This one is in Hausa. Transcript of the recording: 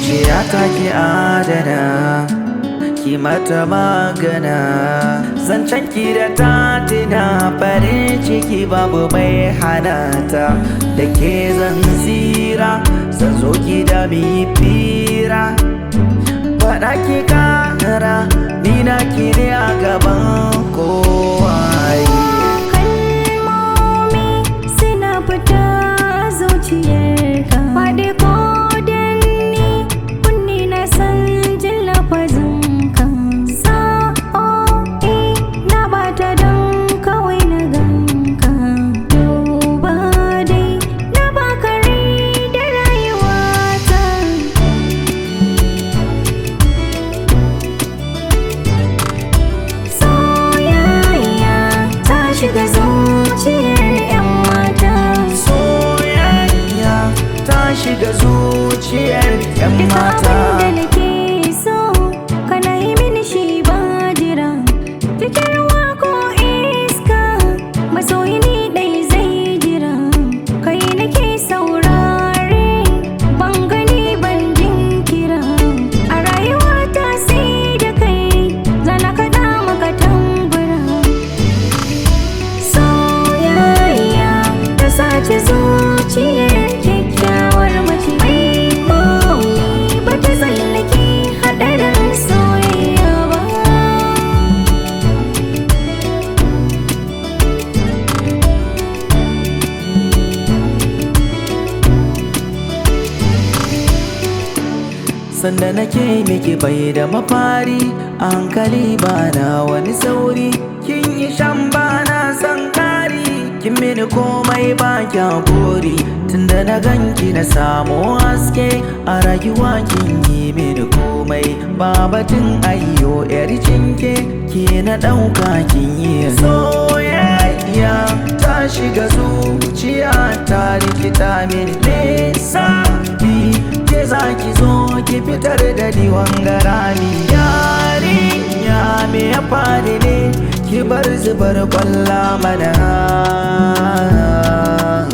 zuciya ta ki adana ki mata magana zancen ki da ta tina farin ciki babu mai hanata da ke zan tsira zan zo ki da mi fira faɗa ki kara ni na ki ne a gaban kowa kalmomi suna fita zuciyarka faɗi ko danni kunni na san jin lafazinka sa'o'i na bata don kawai na ganka duba dai na baka rai da rayuwata soyayya ta shiga zuciyar 'yan mata soyayya ta shiga zuciyar 'yan Duka mata abin da nake so kana yi mini shi ba jira fitarwa ko iska masoyi ni dai zai jira kai nake saurare ban gani ban jinkira a rayuwa ta sai da kai zana kaɗa maka tambura soyayya ta sace zuciyar kyakkyawar mace mai mauni ba ta tsallake haɗarin soyayya ba sanda nake miki bai da mafari a hankali bana wani sauri kin yi shan bana san kari kin mini komai ba kya buri tunda na ganki na samu haske a rayuwa kin yi mini komai ba batun ayyo yar cinke ke na ɗauka kin yi soyayya ta shiga zuciya ta rikita mini lissafi ke za ki zo ki fitar da diwan garami yarinya me ya faru ne ki bar zubar kwalla mana